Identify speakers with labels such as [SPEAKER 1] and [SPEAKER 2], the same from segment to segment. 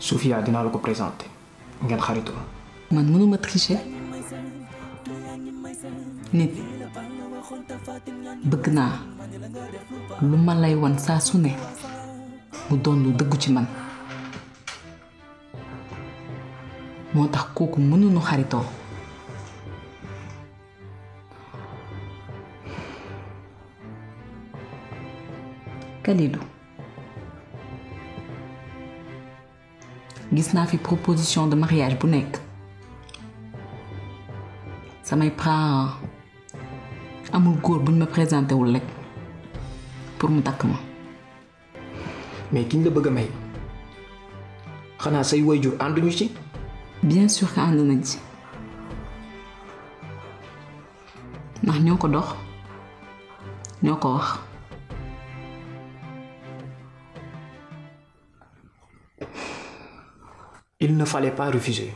[SPEAKER 1] Sofia dinaa la ko présenté ngeen xaritoo
[SPEAKER 2] man mënuma tricher nit bëgg naa lu ma lay wan saa su ne mu doon lu dëggu ci man moo tax kooku mënuñu xaritoo Kalidou gis naa fi proposition de mariage bu nekk samay parents amul góor buñ ma présenté wul rek pour mu takk ma
[SPEAKER 1] mais kiñ la bëgg a may xanaa say waajur ànduñu ci
[SPEAKER 2] bien sûr que ànd nañ ci ndax ñoo ko dox ñoo ko wax
[SPEAKER 1] il ne fallait pas refuser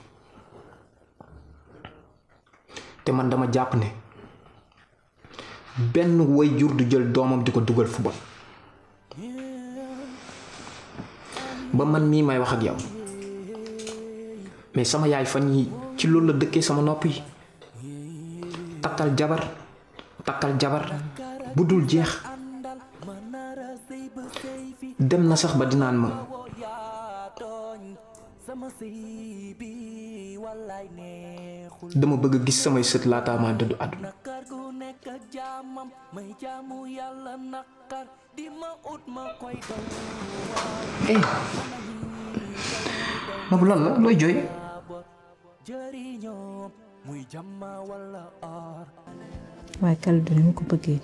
[SPEAKER 1] te man dama jàpp ne benn waajur du jël doomam di ko dugal fu bon ba man mii may wax ak yow mais sama yaay fan yi ci loolu la dëkkee sama nopp yi takkal jabar takkal jabar bu dul jeex dem na sax ba dinaan ma dama bëgg a gis samay sët laataa maa dëddu àdduna
[SPEAKER 3] eh Nabou lan la looy jooy
[SPEAKER 4] waaye Kalidou ni mu ko bëggee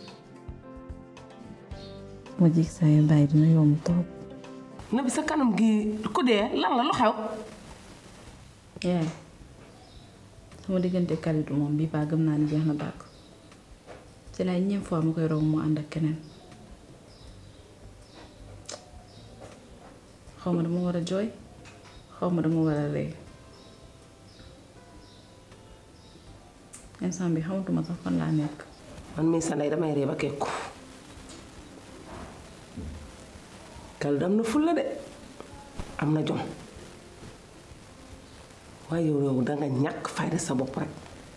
[SPEAKER 4] ma jig saa yu bàyyi dina yomb trop.
[SPEAKER 5] na bi sa kanam gi ku dee lan la lu xew
[SPEAKER 4] yaay sama diggante Kalidou moom bii baa gëm naa ni jeex na bàkk ci laay ñeent fois mu koy romb mu ànd ak keneen xaw ma dama war a jooy xaw ma dama war a ree instant bi xamatuma sax fan laa nekk
[SPEAKER 5] man mii sa ndey damay ree ba kekku Kalidou am na fulla de am na jom waaye yow yow danga ñàkk fayda sa bopp rek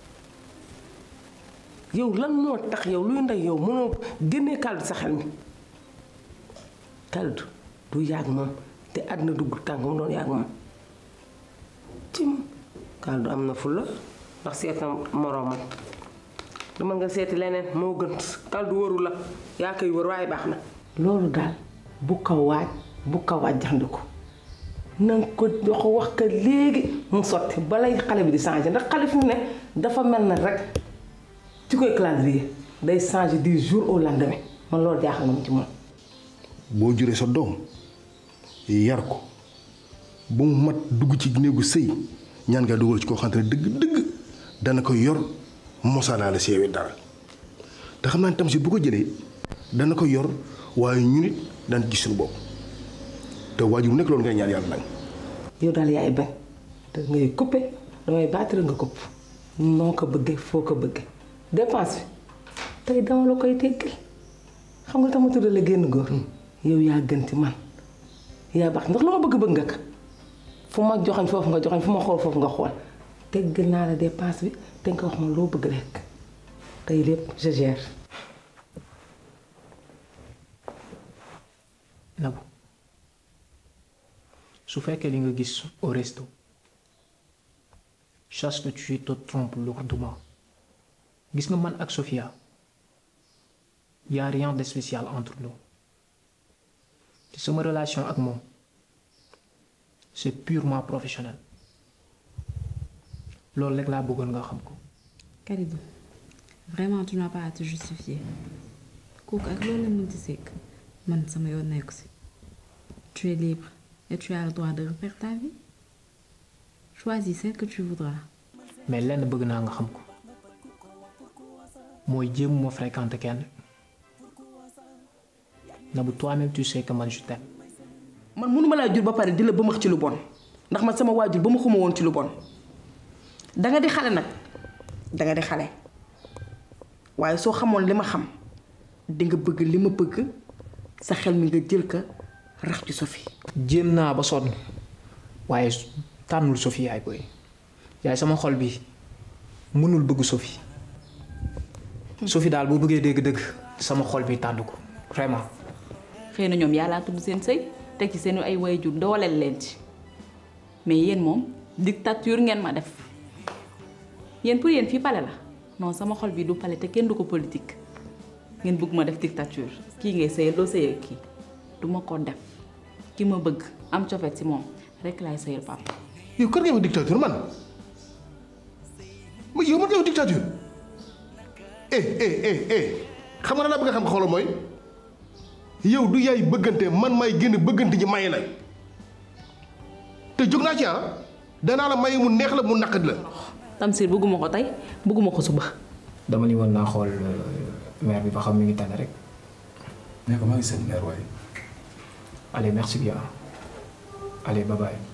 [SPEAKER 5] yow lan moo tax yow luy ndey yow mënoo génnee Kalidou sa xel mi Kalidou du yàgg moom te àddina dugg tànk mu doon yàgg moom ci moom Kalidou am na fulla ndax seet na moroomam dama nga seeti leneen moo gën Kalidou wëru la yaa koy wër waaye baax na loolu daal bu ko waaj bu ko waaj jaxandiku na nga ko jox wax ka léegi mu sotti balay xale bi di changé ndax xale fi mu ne dafa mel na rek ci koy calendrier day changé du jour au lendemain man loolu jaaxal na mu ci moom.
[SPEAKER 6] boo juree sa doom yar ko ba mu mat dugg ci néegu sëy ñaan nga dugal ci koo xamante ne dëgg dëgg dana ko yor mosaanaa la seewee dara te xam naa ne tamit bu ko jëlee dana ko yor waaye ñu nit daan gis suñu bopp te waajur bu nekk loolu ngay ñaan yàlla nag.
[SPEAKER 5] yow daal yaay bañ te ngay coupé damay baatale nga kopp noo ko bëggee foo ko bëggee dépense bi tey dama la koy teggal xam nga tama tudd la génn góor yow yaa gën ci man yaa baax ndax lu ma bëgg bëgg nga ko fu ma joxañ foofu nga joxañ fu ma xool foofu nga xool teggal naa la dépense bi te nga wax ma loo bëgg rek tey lépp je gère.
[SPEAKER 1] Nabou su fekkee li nga gis au resto chasse que tu te trompes lourdement gis nga man ak Sofia y a rien de spécial entre nous te sama relation ak moom c'est purement professionnel loolu rek laa bëggoon nga xam ko.
[SPEAKER 4] Kalidou vraiment tu n'as pas à te justifier kooku ak loolu la mën di sekk man sama yoon nekku si tu es libre et tu as le droit de refaire ta vie choisis celle que tu voudras
[SPEAKER 1] mais lenn bëgg naa nga xam ko mooy jéemuma fréquenter kenn Nabou toi-même tu sais que man je t'aime
[SPEAKER 5] man mënuma laa jur ba pare di la bëmax ci lu bon ndax man sama waajur ba ma xuma woon ci lu bon danga di xale nag danga di xale waaye soo xamoon li ma xam di nga bëgg li ma bëgg sa xel mi nga jël ka rax ci Sophie
[SPEAKER 1] jéem naa ba sonn waaye tànnul Sophie yaay booy yaay sama xol bi mënul bëgg Sophie Sophie daal boo bëggee dégg-dëgg sama xol bi tànn ko vraiment
[SPEAKER 2] xëy na ñoom yàllaa tudd seen sëy teg ci seen ay waajur dooleel leen ci mais yéen moom dictature ngeen ma def yéen pour yéen fii pale la non sama xol bi du pale te kenn du ko politique ngeen bëgg ma def dictature kii ngay sëyal doo sëyal kii du ma ko def ki ma bëgg am cofet ci moom rek laay sëyal papa
[SPEAKER 6] yow kër nga ma dictature man ma yow man yow dictature eh eh eh eh xam nga na laa bëgg a xam xoolal mooy yow du yaay bëggante man may génn bëggante ji maye la te jóg naa ci ah danaa la maye mu neex la mu naqadi la
[SPEAKER 2] Tamsir bëgguma ko tey bëgguma ko suba
[SPEAKER 1] dama ni woon naa xool mère bi ba xam mi ngi tane rek
[SPEAKER 7] ne ko maa ngi seen mère waaye
[SPEAKER 1] allez merci bien allez bye bye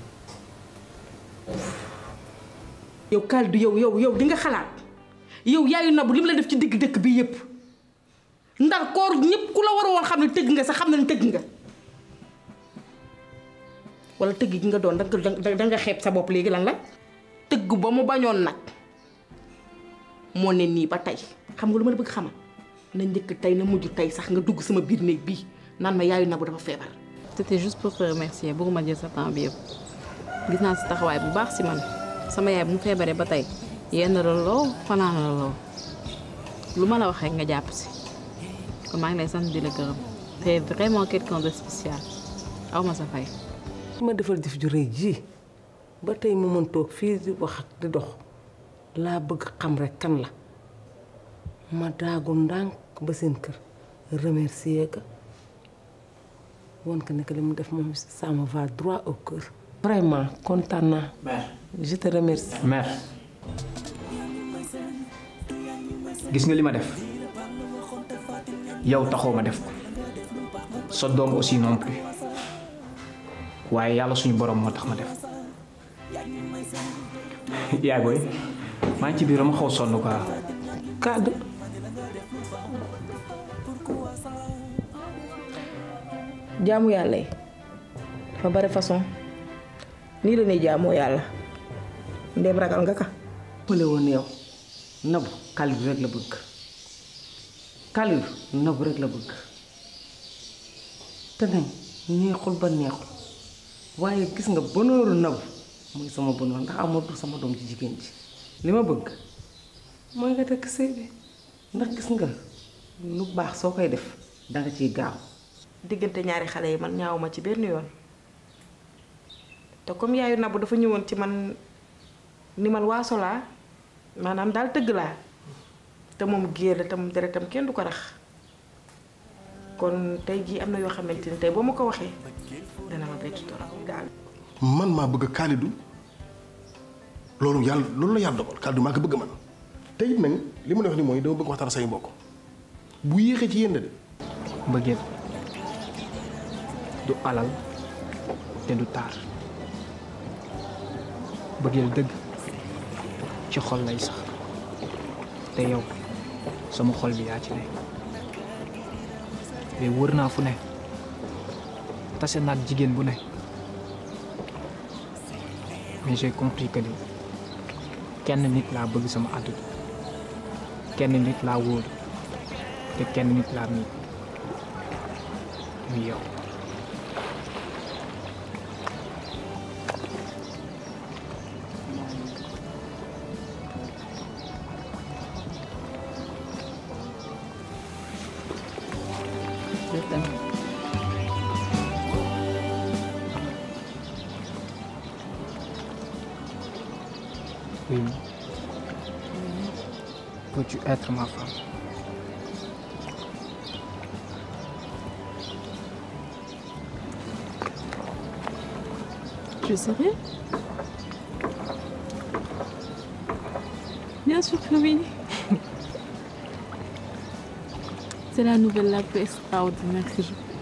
[SPEAKER 8] yow Kaldu yow yow yow di nga xalaat yow yaayu nabu li mu la def ci digg dëkk bi yépp ndar koor ñépp ku la war a woon xam ne tëgg nga sax xam ne tëgg nga wala tëgg gi nga doon da nga da nga xeeb sa bopp léegi lan la tëgg ba mu bañoon nag moo ne nii ba tey xam nga lu ma la bëgg xamal na njëkk tey na mujj tey sax nga dugg sama biir néeg bii naan ma yaayu nabu dafa feebar
[SPEAKER 4] c'était juste pour te remercier bëgguma jël sa temps bi yëpp gis naa si taxawaay bu baax si man sama yaay bu mu feebaree ba tey yenn la loo fanaan la loo lu ma la wax rek nga jàpp si kon maa ngi lay sant di la gërëm te vraiment quelqu'un de spécial aw ma sa fay.
[SPEAKER 5] su ma defal jëf ju rëy ji ba tey mu mën toog fii di wax di dox laa bëgg xam rek kan la ma daagu ndànk ba seen kër remercier ka won ko ne que li mu def moom ça me va droit au cœur. vraiment kontaan naa.
[SPEAKER 1] mère
[SPEAKER 5] je te remercie.
[SPEAKER 1] mère gis nga li ma def yow taxoo ma def ko sa doom aussi non plus waaye yàlla suñu borom moo tax ma def yaay booy maa ngi ci biir dama xaw sonn quoi
[SPEAKER 5] Kaldu
[SPEAKER 8] jaamu yàlla yi dafa bari façon nii la ñuy jaamoo yàlla ndem ragal nga ka
[SPEAKER 5] pële woon yow nabu Kaldu rek la bëgg Kaldu nabu rek la bëgg te nag neexul ba neexul waaye gis nga bonooru nabu mooy sama bonoor ndax amatul sama doom ci jigéen ji li ma bëgg mooy nga takk sëy bi ndax gis nga lu baax soo koy def danga ciy gaaw
[SPEAKER 8] diggante ñaari xale yi man ñaawuma ci benn yoon te comme yaayu nabu dafa ñëwoon ci man ni man waaso laa maanaam daal tëgg laa te moom géer la tam deretam kenn du ko rax kon tey jii am na yoo xamante ni tey boo ma ko waxee dana ma bett torop daal
[SPEAKER 6] man maa bëgg Kalidou loolu yàlla loolu la yàlla dogal Kalidou maa ko bëgg man te it nag li ma la wax ni mooy dama bëgg waxtaan say mbokk bu yéexee ci yéen de
[SPEAKER 1] mbëggeel du alal te du taar bëggeel dëgg ci xol lay sax te yow sama xol bi yaa ci ne mais wër naa fu ne tase naag jigéen bu ne mais j'ai compris que ni kenn nit laa bëgg sama àdduna kenn nit laa wóolu te kenn nit laa miin muy yow
[SPEAKER 2] je t'aime.
[SPEAKER 1] Oui. Peux-tu être ma femme
[SPEAKER 4] Tu es sérieux Bien sûr que oui. C'est la nouvelle la plus extraordinaire que je